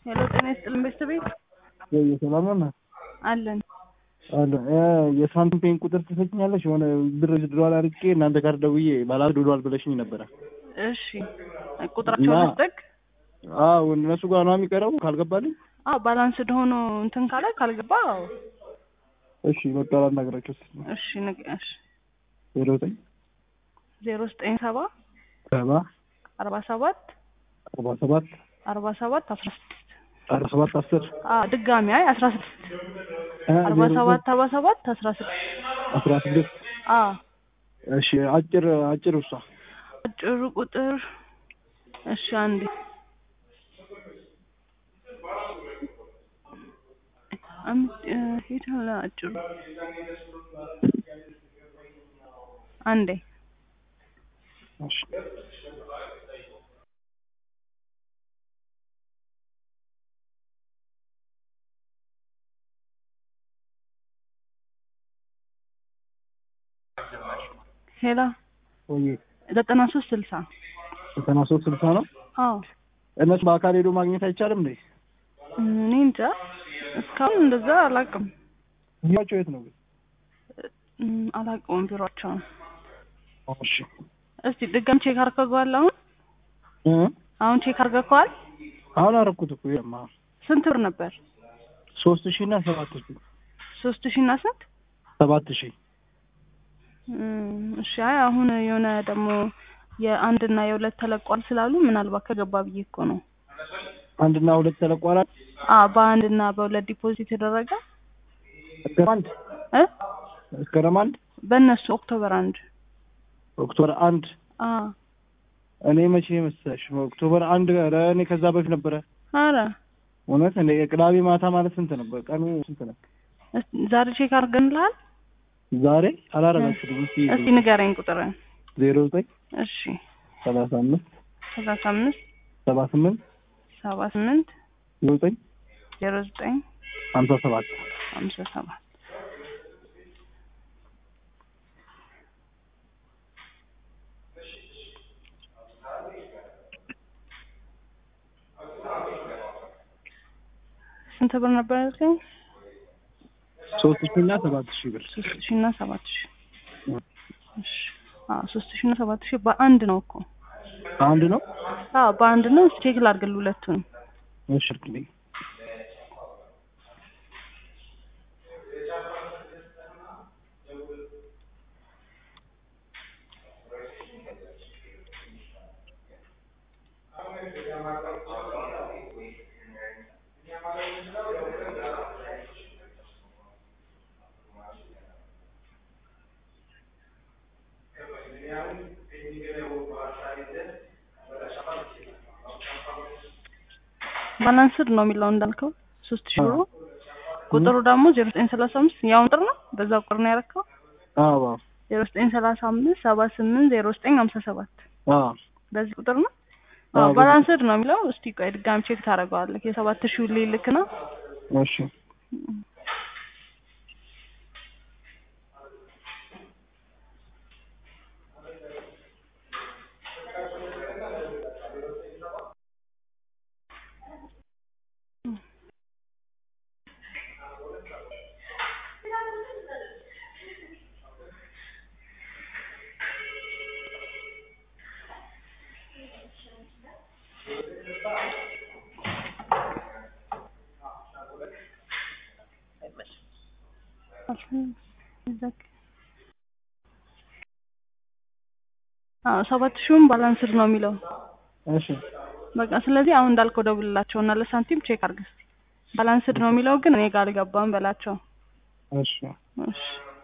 ሄሎ ጤና ይስጥልን ቤተሰቤት ሰላም ነው አለን አለ የሳንቲም ፔን ቁጥር ትሰጭኛለሽ? የሆነ ብር ድሯል አድርጌ እናንተ ጋር ደውዬ ባላ ድሯል ብለሽኝ ነበረ። እሺ ቁጥራቸውን እና- ልስጥክ? አዎ እነሱ ጋር ነው የሚቀረው ካልገባልኝ። አዎ ባላንስድ ሆኖ እንትን ካለ ካልገባ አዎ። እሺ በቃ ላናግራቸው እስኪ። እሺ ንግ- እሺ ዜሮ ዘጠኝ ዜሮ ዘጠኝ ሰባ ሰባ አርባ ሰባት አርባ ሰባት አርባ ሰባት አስራ ስድስት አርባ ሰባት አስር አዎ ድጋሚ አይ አስራ ስድስት እ አርባ ዜሮ ሰባት ዘጠኝ አርባ ሰባት አስራ ስድስት አስራ ስድስት አዎ እሺ አጭር አጭር ውሳ አጭሩ ቁጥር እሺ አንዴ አም- እ፣ ሄድ አለ አጭሩ አንዴ እሺ ሄላ ወይ ዘጠና ሶስት ስልሳ ዘጠና ሶስት ስልሳ ነው። አዎ እነሱ በአካል ሄዶ ማግኘት አይቻልም እንዴ? እኔ እንጃ እስካሁን እንደዛ አላውቅም ቢሯቸው የት ነው ግን? እም፣ አላውቀውም ቢሯቸውን እሺ እስቲ ድጋም ቼክ አድርገዋል አሁን እ አሁን ቼክ አድርገዋል አሁን አረኩት እኮ የማ ስንት ብር ነበር ሶስት ሺህ እና ሰባት ሺህ ሶስት ሺህ እና ስንት ሰባት ሺህ እም፣ እሺ አይ አሁን የሆነ ደግሞ የአንድ እና የሁለት ተለቋል ስላሉ ምናልባት ከገባ ብዬ እኮ ነው አንድና ሁለት ተለቋላል አ በአንድ እና በሁለት ዲፖዚት የተደረገ መስከረም አንድ እ መስከረም አንድ በእነሱ ኦክቶበር አንድ ኦክቶበር አንድ አ እኔ መቼ መሰለሽ ኦክቶበር አንድ ኧረ እኔ ከዛ በፊት ነበረ አረ እውነት እንደ የቅዳሜ ማታ ማለት ስንት ነበር ቀኑ ስንት ነው እስቲ ዛሬ ቼክ አድርገንልሃል ዛሬ አላረጋችሁም እስኪ እስቲ ንገረኝ ቁጥርን ዜሮ ዘጠኝ እሺ ሰላሳ አምስት ሰላሳ አምስት ሰባ ስምንት ሰባ ስምንት ዜሮ ዘጠኝ ዜሮ ዘጠኝ ሀምሳ ሰባት ሀምሳ ሰባት ስንት ብር ነበር ያልከኝ? ሶስት ሺህ እና ሰባት ሺህ ብር ሶስት ሺህ እና ሰባት ሺህ እሺ አዎ ሶስት ሺህ እና ሰባት ሺህ በአንድ ነው እኮ አንድ ነው አዎ በአንድ ነው ቼክ ላድርግልህ ሁለቱን እሺ እርግልኝ ባላንስድ ነው የሚለው እንዳልከው ሶስት ሺህ ብሩ ቁጥሩ ደግሞ ዜሮ ዘጠኝ ሰላሳ አምስት ያው ቁጥር ነው በዛ ቁጥር ነው ያደረከው አዎ ዜሮ ዘጠኝ ሰላሳ አምስት ሰባ ስምንት ዜሮ ዘጠኝ ሀምሳ ሰባት አዎ በዚህ ቁጥር ነው አዎ፣ አዎ በዚህ ባላንስድ ነው የሚለው እስቲ ቆይ ድጋሚ ቼክ ታደርገዋለህ የሰባት ሺህ ልክ ነው እሺ አዎ ሰባት ሺህም ባላንስድ ነው የሚለው እሺ በቃ ስለዚህ አሁን እንዳልከው ደውልላቸው እና ለሳንቲም ቼክ አድርግ እስኪ ባላንስድ ነው የሚለው ግን እኔ ጋር አልገባም በላቸው እሺ እሺ